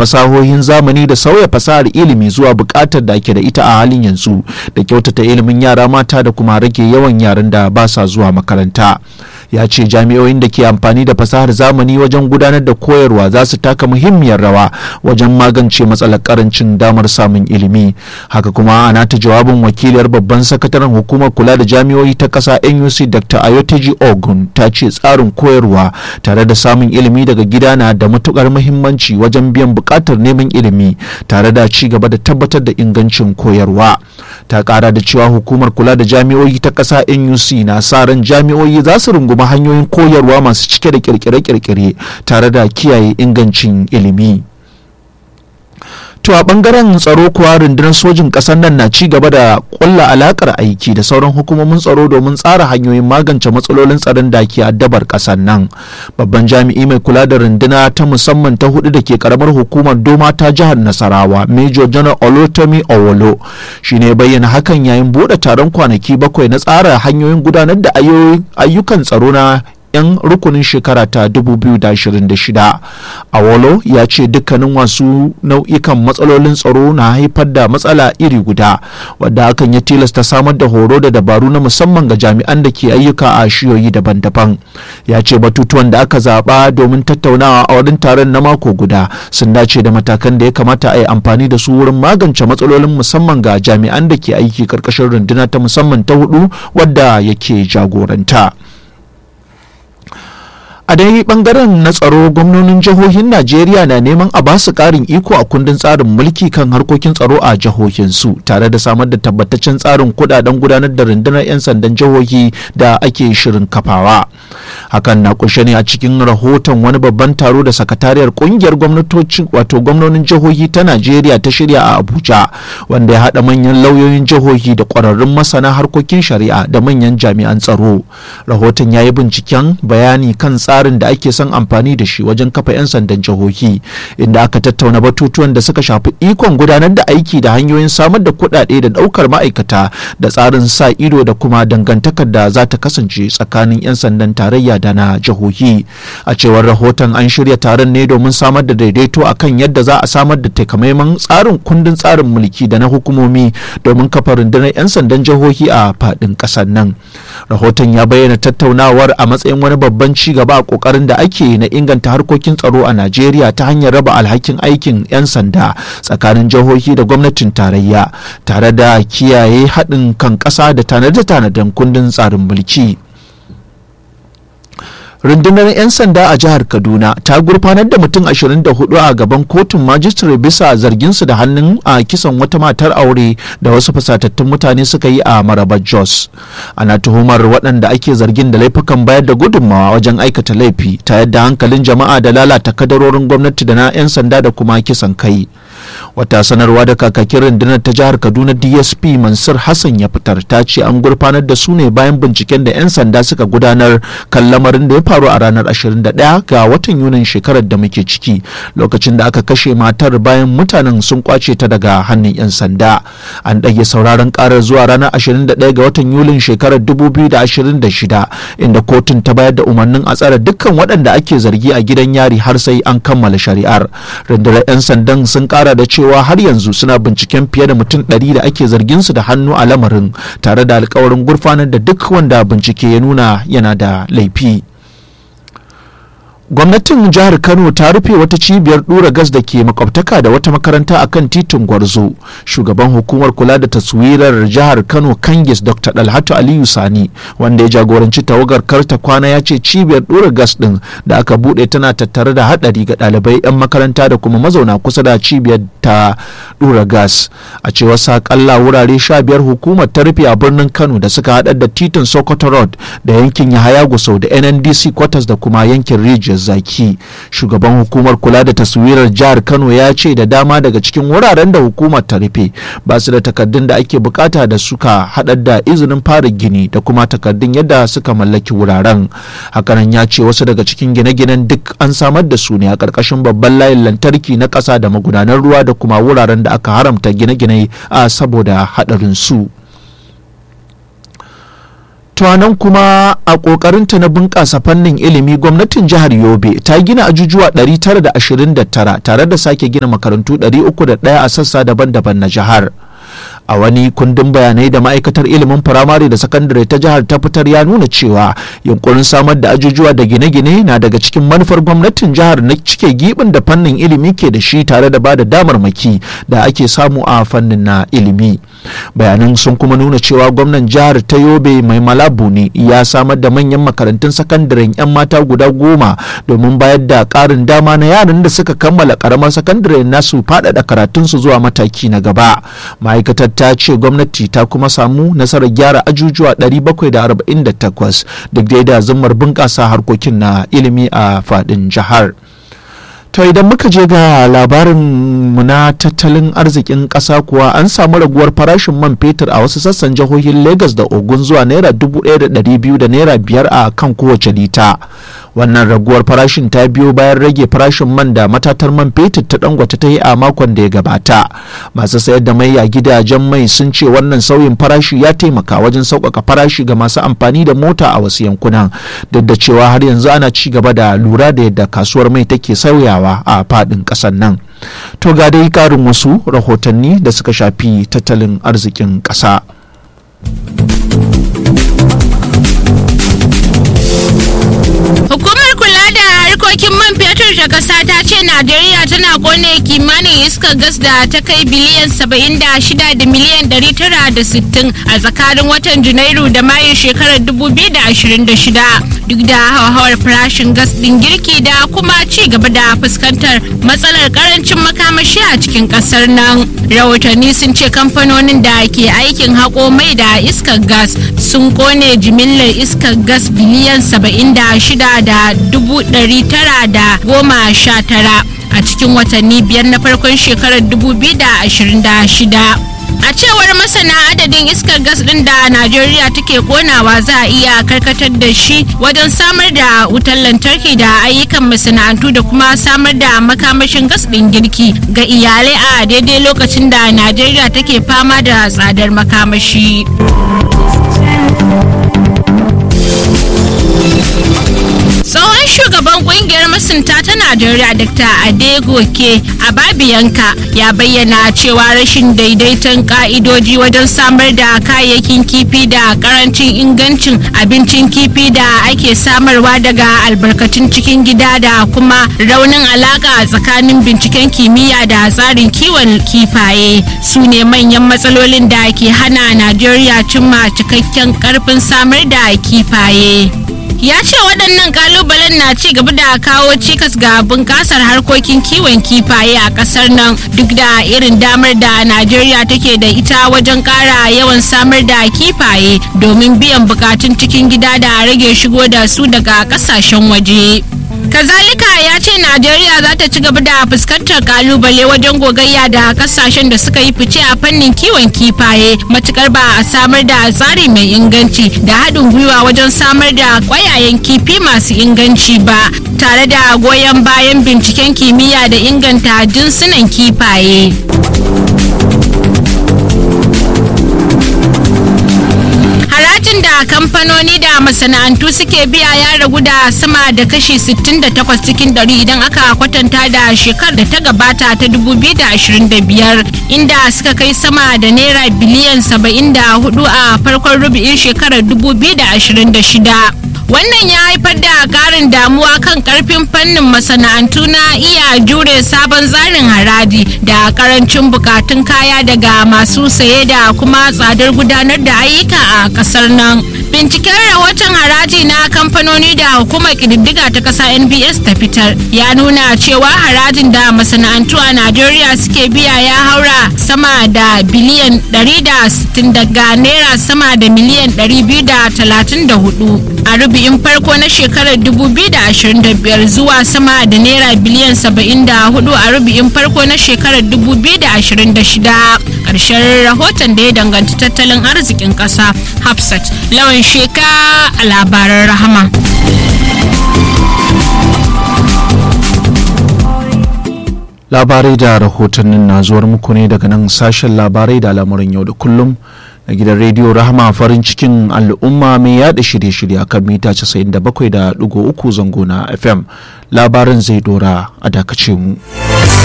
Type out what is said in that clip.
fasahohin zamani da sauya fasahar ilimi zuwa buƙatar da ake da ita a halin yanzu da kyautata ilimin yara mata da kuma rage yawan yaran da ba sa zuwa makaranta ya ce jami'o'in da ke amfani da fasahar zamani wajen gudanar da koyarwa za su taka muhimmiyar rawa wajen magance matsalar karancin damar samun ilimi haka kuma a nata jawabin wakiliyar babban sakataren hukumar kula da jami'o'i ta ƙasa nuc dr ayoteji ogun ta ce tsarin koyarwa tare da samun ilimi daga gida na da matukar muhimmanci wajen biyan buƙatar neman ilimi tare da ci gaba da tabbatar da ingancin koyarwa ta ƙara da cewa hukumar kula da jami'o'i ta ƙasa nuc na sa ran jami'o'i za su rungumi hanyoyin koyarwa masu cike da kirkire-kirkire tare da kiyaye ingancin ilimi. To a bangaren tsaro kuwa rundunar sojin ƙasar nan na ci gaba da ƙulla alakar aiki da sauran hukumomin tsaro domin tsara hanyoyin magance matsalolin tsaron da ke addabar ƙasar nan. Babban jami'i mai kula da runduna ta musamman ta hudu da ke karamar hukumar Doma ta jihar Nasarawa, Major General Olotomi Owolo, shi ne bayyana hakan yayin buɗe taron kwanaki bakwai na tsara hanyoyin gudanar da ayyukan tsaro na 'yan rukunin shekara ta 2026 awolo ya ce dukkanin wasu nau'ikan matsalolin tsaro na haifar da matsala iri guda wadda hakan ya tilasta samar da horo da dabaru na musamman ga jami'an da ke ayyuka a shiyoyi daban-daban ya ce batutuwan da aka zaɓa domin tattaunawa a wurin taron na mako guda sun dace da matakan da ya kamata a yi amfani da su wurin magance matsalolin musamman ga jami'an da ke aiki karkashin runduna ta musamman ta hudu wadda yake jagoranta. a dai bangaren na tsaro gwamnonin jihohin najeriya na neman a ba su karin iko a kundin tsarin mulki kan harkokin tsaro a jihohinsu tare da samar da tabbataccen tsarin kudaden gudanar da rundunar 'yan sandan jihohi da ake shirin kafawa hakan na kunshe ne a cikin rahoton wani babban taro da sakatariyar kungiyar gwamnatocin wato gwamnonin jihohi ta najeriya ta shirya a abuja wanda ya haɗa manyan lauyoyin jihohi da ƙwararrun masana harkokin shari'a da manyan jami'an tsaro rahoton ya yi binciken bayani kan tsarin tsarin da ake son amfani da shi wajen kafa 'yan sandan jihohi inda aka tattauna batutuwan da suka shafi ikon gudanar da aiki da hanyoyin samar da kuɗaɗe da ɗaukar ma'aikata da tsarin sa ido da kuma dangantakar da za ta kasance tsakanin 'yan sandan tarayya da na jihohi a cewar rahoton an shirya taron ne domin samar da daidaito akan yadda za a samar da takamaiman tsarin kundin tsarin mulki da na hukumomi domin kafa rundunar 'yan sandan jihohi a faɗin ƙasar nan rahoton ya bayyana tattaunawar a matsayin wani babban ci gaba a kokarin da ake na inganta harkokin tsaro a Najeriya ta hanyar raba alhakin aikin 'yan sanda tsakanin jihohi da gwamnatin tarayya tare da kiyaye haɗin kan ƙasa da tanade-tanaden kundin tsarin mulki. rundunar 'yan sanda a jihar kaduna ta gurfanar da mutum 24 a gaban kotun majistare bisa zarginsu da hannun a kisan wata matar aure da wasu fasatattun mutane suka yi a marabar jos ana tuhumar waɗanda ake zargin da laifukan bayar da gudunmawa wajen aikata laifi ta yadda hankalin jama'a da lalata kadarorin gwamnati da na 'yan sanda da kuma kisan kai wata sanarwa da kakakin rundunar ta jihar kaduna dsp mansur hassan ya fitar ta ce an gurfanar da su ne bayan binciken da 'yan sanda suka gudanar kan lamarin da ya faru a ranar 21 ga watan yunin shekarar da muke ciki lokacin da aka kashe matar bayan mutanen sun kwace ta daga hannun 'yan sanda an ɗage sauraron karar zuwa ranar 21 ga watan yulin shekarar 2026 inda kotun ta bayar da umarnin a tsare dukkan waɗanda ake zargi a gidan yari har sai an kammala shari'ar rundunar 'yan sandan sun kara da cewa har yanzu suna binciken fiye da mutum 100 da ake zargin su da hannu a lamarin tare da alkawarin gurfanar da duk wanda bincike ya nuna yana da laifi. gwamnatin jihar kano ta rufe wata cibiyar dura gas da ke makwabtaka da wata makaranta a kan titin gwarzo shugaban hukumar kula da taswirar jihar kano kangis dr dalhatu aliyu sani wanda ya jagoranci tawagar karta kwana ya ce cibiyar dura gas din da aka bude tana tattare da hadari ga ɗalibai 'yan makaranta da kuma mazauna kusa da cibiyar ta dura gas a cewar sakalla wurare sha biyar hukumar ta rufe a birnin kano da suka haɗar da titin sokoto road da yankin yahaya gusau da nndc quarters da kuma yankin rijiyar zaki shugaban hukumar kula da taswirar jihar kano ya ce da dama daga cikin wuraren da hukumar ta rufe ba su da takardun da ake bukata da suka haɗar da izinin fara gini da kuma takardun yadda suka mallaki wuraren hakanan ya ce wasu daga cikin gine-ginen duk an samar da su ne a ƙarƙashin babban layin lantarki na ƙasa da magudanar ruwa da kuma wuraren da aka haramta gine-gine a saboda haɗarin su. nan kuma a ƙoƙarinta na bunƙasa fannin ilimi gwamnatin jihar yobe ta gina ajujuwa 929 tare da sake gina makarantu 301 a sassa daban-daban na jihar a wani kundin bayanai da ma'aikatar ilimin firamare da sakandare ta jihar ta fitar ya nuna cewa yunkurin samar da ajujuwa da gine-gine na daga cikin manufar gwamnatin jihar na cike gibin da fannin ilimi ke da shi tare da ba da damarmaki da ake samu a fannin na ilimi bayanan sun kuma nuna cewa gwamnan jihar ta yobe mai malabu ne ya samar da manyan makarantun sakandaren 'yan mata guda goma domin bayar da ƙarin dama na yaran da suka kammala ƙaramar sakandare nasu faɗaɗa karatunsu zuwa mataki na gaba ma'aikatar ta ce gwamnati ta kuma samu nasarar gyara ajujuwa 748 duk da da zummar bunƙasa harkokin na ilimi a faɗin jihar. To idan muka je ga labarin mu na tattalin arzikin ƙasa kuwa an samu raguwar farashin man fetur a wasu sassan jihohin Legas da Ogun zuwa naira dubu ɗaya da ɗari biyu da naira biyar a kan kowace lita. Wannan raguwar farashin ta biyo bayan rage farashin man da matatar man fetur ta dangwata ta yi a makon da ya gabata. Masu sayar da mai a gidajen mai sun ce wannan sauyin farashi ya taimaka wajen sauƙaƙa farashi ga masu amfani da mota a wasu yankunan. Duk da cewa har yanzu ana ci gaba da lura da yadda kasuwar mai take sauyawa. yawa a fadin ƙasar nan to ga dai ƙarin wasu rahotanni da suka shafi tattalin arzikin ƙasa Hukumar kula da harkokin man fetur ta ƙasa ta ce Najeriya tana kone kimanin iskar gas da ta kai biliyan 76 da miliyan 960 a tsakanin watan Janairu da Mayu shekarar 2026 duk da hauhawar farashin gas ɗin girki da kuma ci gaba da fuskantar matsalar karancin makamashi a cikin ƙasar nan. Rahotanni sun ce kamfanonin da ke aikin haƙo mai da iskar gas sun kone jimillar iskar gas biliyan 76 da dubu ɗari tara da goma sha tara a cikin watanni biyar na farkon shekarar 2026 a cewar masana adadin iskar gas din da najeriya take konawa za a iya karkatar da shi wajen samar da wutar lantarki da ayyukan masana'antu da kuma samar da makamashin gas din girki ga iyalai a daidai lokacin da najeriya take fama da tsadar makamashi tsohon shugaban kungiyar masunta ta najeriya dr adegoke ababiyanka ya bayyana cewa rashin daidaiton ka'idoji wajen samar da kayayyakin kifi da karancin ingancin abincin kifi da ake samarwa daga albarkatun cikin gida da kuma raunin alaka tsakanin binciken kimiyya da tsarin kiwon kifaye su ne manyan matsalolin da ke hana najeriya cimma cikakken karfin samar da kifaye ya ce waɗannan kalubalen na ci gaba da kawo cikas ga bunƙasar harkokin kiwon kifaye a ƙasar nan duk da irin damar da najeriya take da ita wajen ƙara yawan samar da kifaye domin biyan bukatun cikin gida da rage shigo da su daga ƙasashen waje kazalika ya ce najeriya za ta ci gaba da fuskantar kalubale wajen gogayya da kasashen da suka yi fice a fannin kiwon kifaye matukar ba a samar da tsari mai inganci da haɗin gwiwa wajen samar da ƙwayayen kifi masu inganci ba tare da goyon bayan binciken kimiyya da inganta jinsunan kifaye harajin da kamfanoni da masana'antu suke biya ya ragu da sama da kashi 68 cikin dari idan aka kwatanta da shekar da ta gabata ta 2025 inda suka kai sama da naira biliyan 74 a farkon rubu'in shekarar 2026 wannan ya haifar da karin damuwa kan karfin fannin masana'antu na iya jure sabon tsarin haraji da karancin bukatun kaya daga masu saye da kuma tsadar gudanar da ayyuka a kasar nan binciken rahoton haraji na kamfanoni da hukumar kididdiga ta kasa nbs ta fitar ya nuna cewa harajin da masana'antu a najeriya suke biya ya haura sama da biliyan 160 daga naira sama da miliyan 234 a rubi'in farko na shekarar 2025 zuwa sama da naira biliyan 74 a rubi'in farko na shekarar 2026 ƙarshen rahoton da ya danganci tattalin arzikin ƙasa hafsat lawan sheka a labaran rahama labarai da rahotannin na zuwar muku ne daga nan sashen labarai da al'amuran yau da kullum na gidan rediyo rahama farin cikin al'umma mai yada shirye-shirye a kan mita 97.3 zango na fm labarin zai dora a dakace mu.